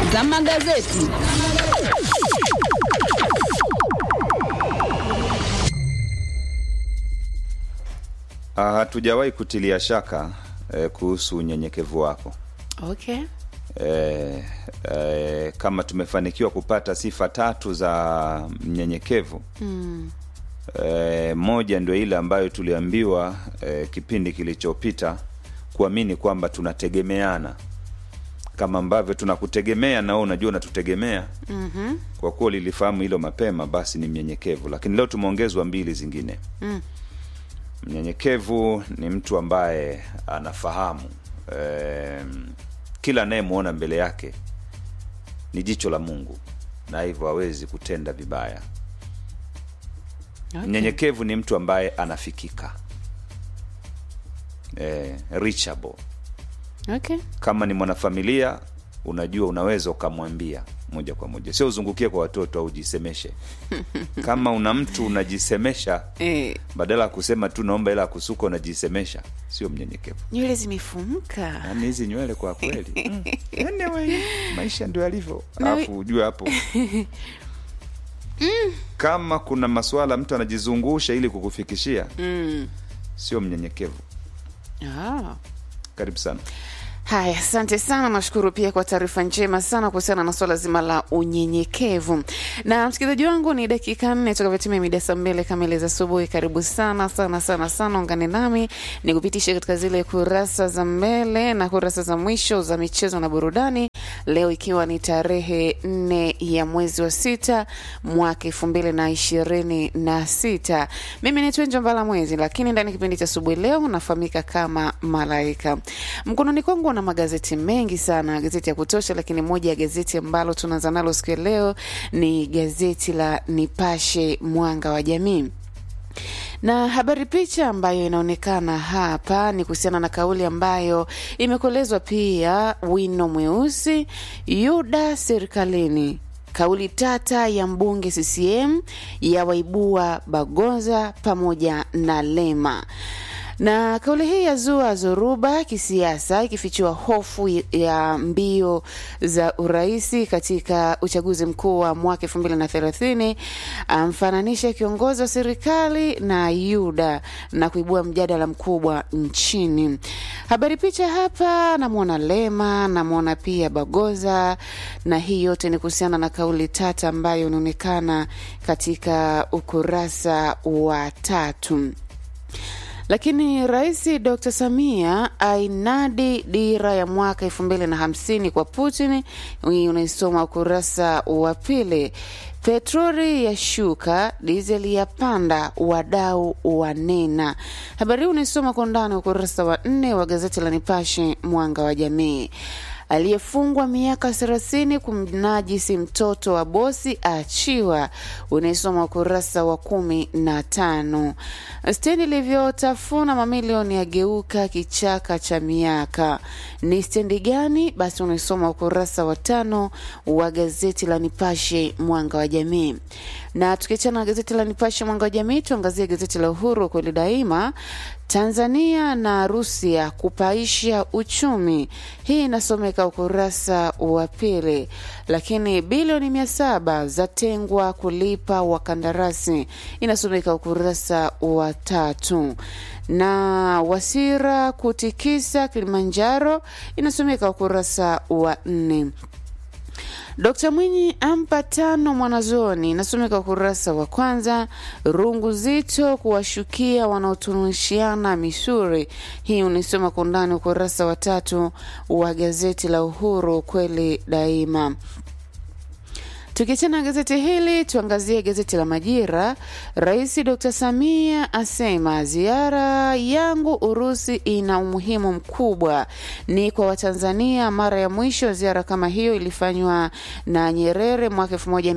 za magazeti. Ah, hatujawahi kutilia shaka eh, kuhusu unyenyekevu wako Okay. eh, eh, kama tumefanikiwa kupata sifa tatu za mnyenyekevu Mm. eh, moja ndio ile ambayo tuliambiwa eh, kipindi kilichopita kuamini kwamba tunategemeana kama ambavyo tunakutegemea na wewe unajua unatutegemea Mhm. kwa kuwa lilifahamu hilo mapema basi ni mnyenyekevu lakini leo tumeongezwa mbili zingine Mm. mnyenyekevu ni mtu ambaye anafahamu eh, kila anayemwona mbele yake ni jicho la mungu na hivyo hawezi kutenda vibaya Okay. mnyenyekevu ni mtu ambaye anafikika eh, reachable Okay. kama ni mwanafamilia unajua unaweza ukamwambia moja kwa moja sio uzungukie kwa watoto au ujisemeshe kama una mtu unajisemesha Eh, badala ya kusema tu naomba ila ya kusuka unajisemesha sio mnyenyekevu nywele zimefumuka. yaani hizi nywele kwa kweli mm. anyway, maisha ndio yalivyo Na alafu ujue hapo kama kuna maswala mtu anajizungusha ili kukufikishia Mm. sio mnyenyekevu Ah. karibu sana Haya, asante sana. Nashukuru pia kwa taarifa njema sana kuhusiana na swala zima la unyenyekevu. Na msikilizaji wangu, ni dakika nne tukavyotimia mida saa mbili kamili za asubuhi. Karibu sana sana sana sana, ungane nami ni kupitisha katika zile kurasa za mbele na kurasa za mwisho za michezo na burudani, leo ikiwa ni tarehe nne ya mwezi wa sita mwaka elfu mbili na ishirini na sita. Mimi ni Twenjo Mbala Mwezi, lakini ndani ya kipindi cha asubuhi leo nafahamika kama Malaika. Mkononi kwangu na magazeti mengi sana, gazeti ya kutosha, lakini moja ya gazeti ambalo tunaanza nalo siku ya leo ni gazeti la Nipashe Mwanga wa Jamii na habari picha ambayo inaonekana hapa ni kuhusiana na kauli ambayo imekolezwa pia wino mweusi yuda serikalini kauli tata ya mbunge CCM ya waibua Bagonza pamoja na Lema na kauli hii ya zua zoruba kisiasa ikifichua hofu ya mbio za uraisi katika uchaguzi mkuu wa mwaka elfu mbili na thelathini amfananisha kiongozi wa serikali na Yuda na kuibua mjadala mkubwa nchini. Habari picha hapa, namwona Lema, namwona pia Bagoza, na hii yote ni kuhusiana na kauli tata ambayo inaonekana katika ukurasa wa tatu. Lakini Rais Dr Samia ainadi dira ya mwaka elfu mbili na hamsini kwa Putin. Hii unaisoma ukurasa wa pili. Petroli ya shuka, dizeli ya panda, wadau wanena. Habari hii unaisoma kwa undani ukurasa wa nne wa gazeti la Nipashe Mwanga wa Jamii aliyefungwa miaka thelathini kumnajisi mtoto wa bosi aachiwa. Unaisoma ukurasa wa kumi na tano. Stendi ilivyotafuna mamilioni yageuka kichaka cha miaka. Ni stendi gani? Basi unaisoma ukurasa wa tano wa gazeti la Nipashe Mwanga wa Jamii. Na tukiachana na gazeti la Nipashe Mwanga wa Jamii, tuangazie gazeti la Uhuru kweli daima. Tanzania na Rusia kupaisha uchumi. Hii inasomeka ukurasa wa pili. Lakini bilioni mia saba zatengwa kulipa wakandarasi, inasomeka ukurasa wa tatu. Na Wasira kutikisa Kilimanjaro, inasomeka ukurasa wa nne. Dkt Mwinyi ampa tano mwanazoni, inasomeka ukurasa wa kwanza. Rungu zito kuwashukia wanaotunishiana misuri, hii unaisoma kwa undani ukurasa wa tatu wa gazeti la Uhuru kweli daima. Tukiachana na gazeti hili tuangazie gazeti la Majira. Rais Dr Samia asema ziara yangu Urusi ina umuhimu mkubwa, ni kwa Watanzania. Mara ya mwisho ziara kama hiyo ilifanywa na Nyerere mwaka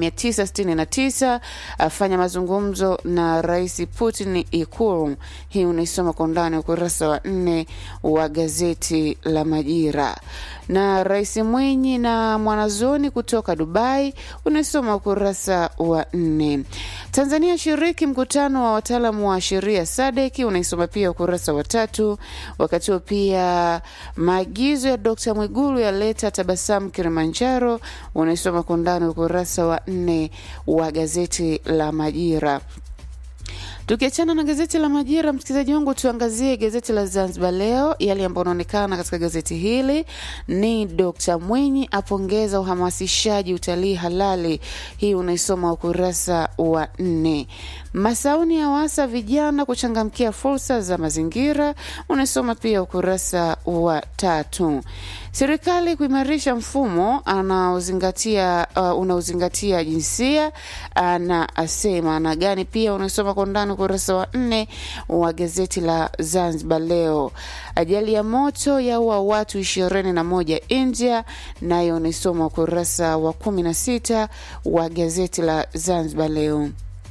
1969 afanya mazungumzo na Rais Putin Ikulu. Hii unaisoma kwa undani ukurasa wa nne wa gazeti la Majira. Na Rais Mwinyi na mwanazoni kutoka Dubai unaisoma ukurasa wa nne. Tanzania shiriki mkutano wa wataalamu wa sheria Sadeki, unaisoma pia ukurasa wa tatu. Wakati huo pia maagizo ya Dkt Mwigulu yaleta tabasamu Kilimanjaro, unaisoma kwa undani ukurasa wa nne wa gazeti la Majira. Tukiachana na gazeti la Majira, msikilizaji wangu, tuangazie gazeti la Zanzibar Leo. Yale ambayo anaonekana katika gazeti hili ni Dkt Mwinyi apongeza uhamasishaji utalii halali. Hii unaisoma ukurasa wa nne. Masauni ya wasa vijana kuchangamkia fursa za mazingira, unaisoma pia ukurasa wa tatu. Serikali kuimarisha mfumo anaozingatia uh, unaozingatia jinsia na asema na gani, pia unasoma kwa undani ukurasa wa nne wa gazeti la Zanzibar Leo. Ajali ya moto yaua watu ishirini na moja India, nayo unaisoma ukurasa wa kumi na sita wa gazeti la Zanzibar Leo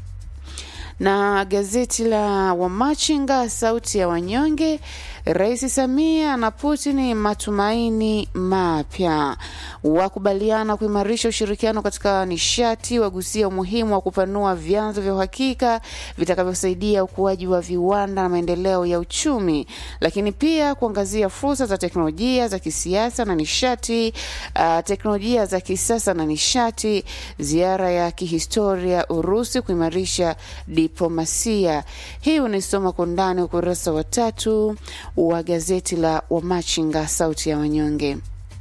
na gazeti la Wamachinga sauti ya wanyonge, Rais Samia na Putin matumaini mapya, wakubaliana kuimarisha ushirikiano katika nishati, wagusia umuhimu wa kupanua vyanzo vya uhakika vitakavyosaidia ukuaji wa viwanda na maendeleo ya uchumi, lakini pia kuangazia fursa za teknolojia za kisiasa na nishati, uh, teknolojia za kisasa na nishati, ziara ya kihistoria Urusi kuimarisha diplomasia. Hii unaisoma kwa undani ukurasa wa tatu wa gazeti la Wamachinga sauti ya wanyonge.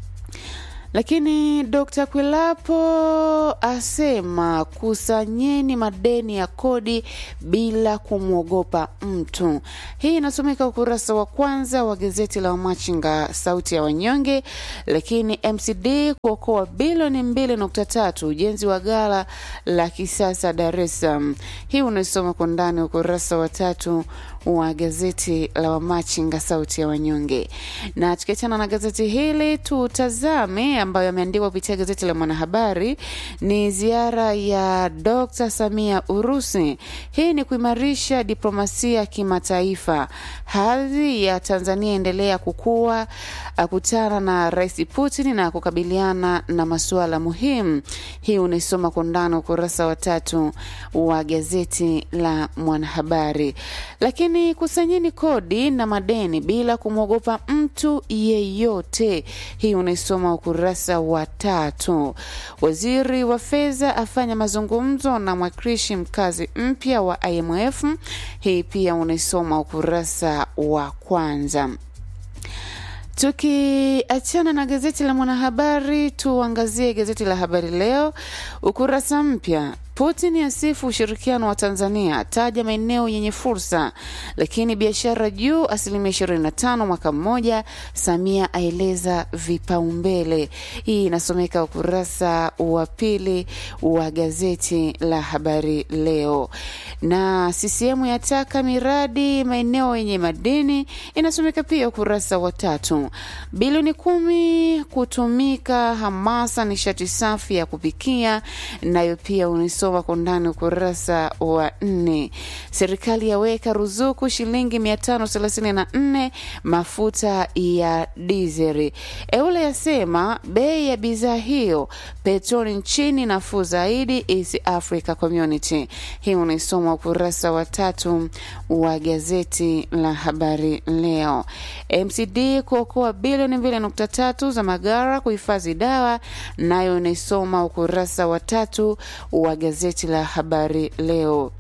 Lakini Dr. Kwilapo asema kusanyeni madeni ya kodi bila kumwogopa mtu. Hii inasomeka ukurasa wa kwanza wa gazeti la Wamachinga sauti ya wanyonge. Lakini MCD kuokoa bilioni mbili nukta tatu ujenzi wa ghala la kisasa Dar es Salaam. Hii unaisoma kwa ndani ukurasa wa tatu wa gazeti la Wamachinga sauti ya wanyonge. Na tukiachana na gazeti hili, tutazame ambayo yameandikwa kupitia gazeti la Mwanahabari ni ziara ya Dr. Samia Urusi. Hii ni kuimarisha diplomasia kimataifa. Hadhi ya Tanzania endelea kukua, akutana na Rais Putin na kukabiliana na masuala muhimu. Hii unaisoma kwa undani ukurasa wa tatu wa gazeti la Mwanahabari. Lakini kusanyeni kodi na madeni bila kumwogopa mtu yeyote. Hii unaisoma ukurasa wa tatu. Waziri wa fedha afanya mazungumzo na mwakilishi mkazi mpya wa IMF. Hii pia unaisoma ukurasa wa kwanza. Tukiachana na gazeti la Mwanahabari, tuangazie gazeti la Habari Leo, ukurasa mpya Putin asifu ushirikiano wa Tanzania, ataja maeneo yenye fursa, lakini biashara juu asilimia 25 mwaka mmoja. Samia aeleza vipaumbele. Hii inasomeka ukurasa wa pili wa gazeti la Habari Leo. Na CCM yataka miradi maeneo yenye madini, inasomeka pia ukurasa wa tatu. Bilioni kumi kutumika hamasa nishati safi ya kupikia, nayo pia unisoma kwa undani ukurasa wa nne. Serikali yaweka ruzuku shilingi mia tano thelathini na nne mafuta ya dizeli. Eule yasema bei ya bidhaa hiyo petroli nchini nafuu zaidi East Africa Community. Hii unaisoma ukurasa wa tatu wa gazeti la Habari Leo. MCD kuokoa bilioni mbili nukta tatu za magara kuhifadhi dawa, nayo unaisoma ukurasa wa tatu wa gazeti la Habari Leo.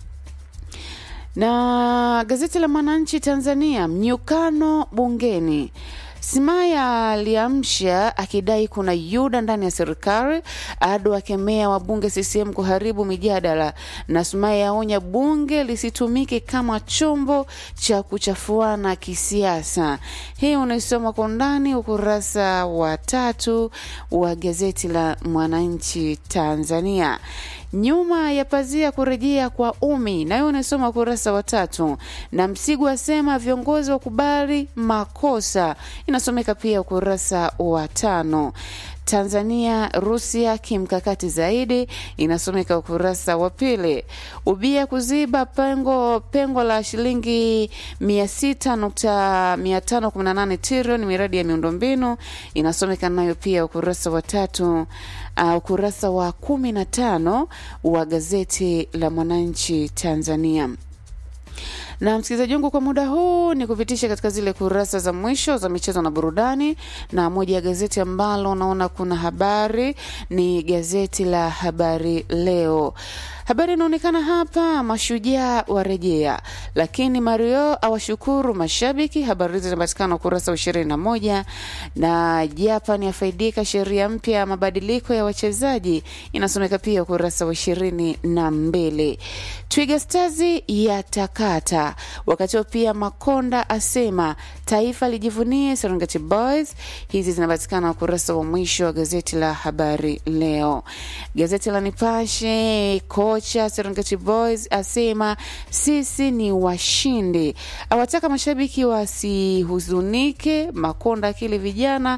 Na gazeti la Mwananchi Tanzania, mnyukano bungeni Simaya aliamsha akidai kuna yuda ndani ya serikali. Ado akemea wabunge CCM kuharibu mijadala, na Sumaya aonya bunge lisitumike kama chombo cha kuchafuana kisiasa. Hii unaisoma kwa undani ukurasa wa tatu wa gazeti la Mwananchi Tanzania. Nyuma ya pazia kurejea kwa Umi, nayo unasoma ukurasa wa tatu. Na Msigu asema viongozi wakubali makosa, inasomeka pia ukurasa wa tano. Tanzania Rusia kimkakati zaidi, inasomeka ukurasa wa pili. Ubia kuziba pengo pengo la shilingi mia sita nukta mia tano kumi na nane trilioni miradi ya miundombinu, inasomeka nayo pia ukurasa wa tatu. Uh, ukurasa wa kumi na tano wa gazeti la Mwananchi Tanzania na msikilizaji wangu, kwa muda huu ni kupitisha katika zile kurasa za mwisho za michezo na burudani, na moja ya gazeti ambalo naona kuna habari ni gazeti la Habari Leo. Habari inaonekana hapa, mashujaa warejea, lakini Mario awashukuru mashabiki. Habari hizi zinapatikana ukurasa wa ishirini na moja na Japan yafaidika sheria mpya ya mabadiliko ya wachezaji, inasomeka pia ukurasa wa ishirini na mbili. Twiga Stars yatakata, wakati huo pia Makonda asema taifa lijivunie Serengeti Boys. Hizi zinapatikana ukurasa wa mwisho wa gazeti la Habari Leo. Gazeti la Nipashe kocha Serengeti Boys asema sisi ni washindi, awataka mashabiki wasihuzunike. Makonda akili vijana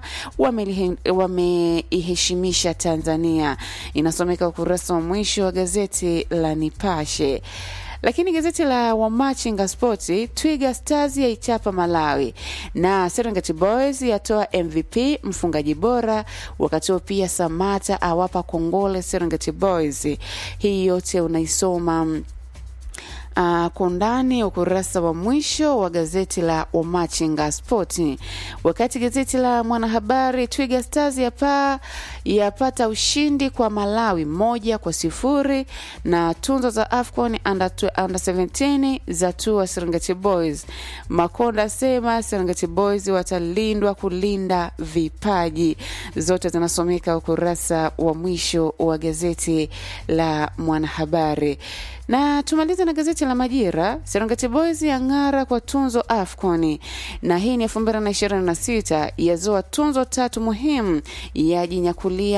wameiheshimisha wame Tanzania, inasomeka ukurasa wa mwisho wa gazeti la Nipashe lakini gazeti la Wamachinga Sporti, Twiga Stars yaichapa Malawi na Serengeti Boys yatoa MVP mfungaji bora, wakati huo pia Samata awapa kongole Serengeti Boys. Hii yote unaisoma Uh, kwa undani ukurasa wa mwisho wa gazeti la Wamachinga Spoti. Wakati gazeti la Mwanahabari, Twiga Stars yapa yapata ushindi kwa Malawi moja kwa sifuri na tunzo za AFCON under, under 17 za tua Serengeti Boys. Makonda asema Serengeti Boys watalindwa kulinda vipaji. Zote zinasomeka ukurasa wa mwisho wa gazeti la Mwanahabari na tumalize na gazeti la Majira. Serengeti Boys yang'ara kwa tunzo AFCON, na hii ni elfu mbili na ishirini na sita yazoa tunzo tatu muhimu, yajinyakulia